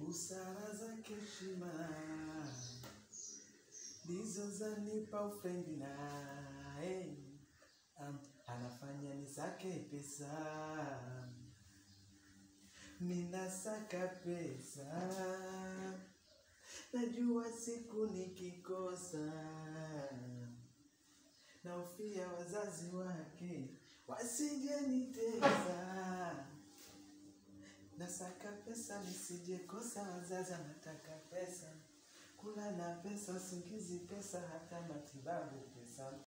busara zake heshima ndizo zanipa ufrendi naye um, anafanya nisake pesa minasaka pesa najua siku nikikosa naofia wazazi wake wasijenitesa nasaka pesa nisijekosa wazazi anataka pesa kula na pesa usingizi pesa hata matibabu pesa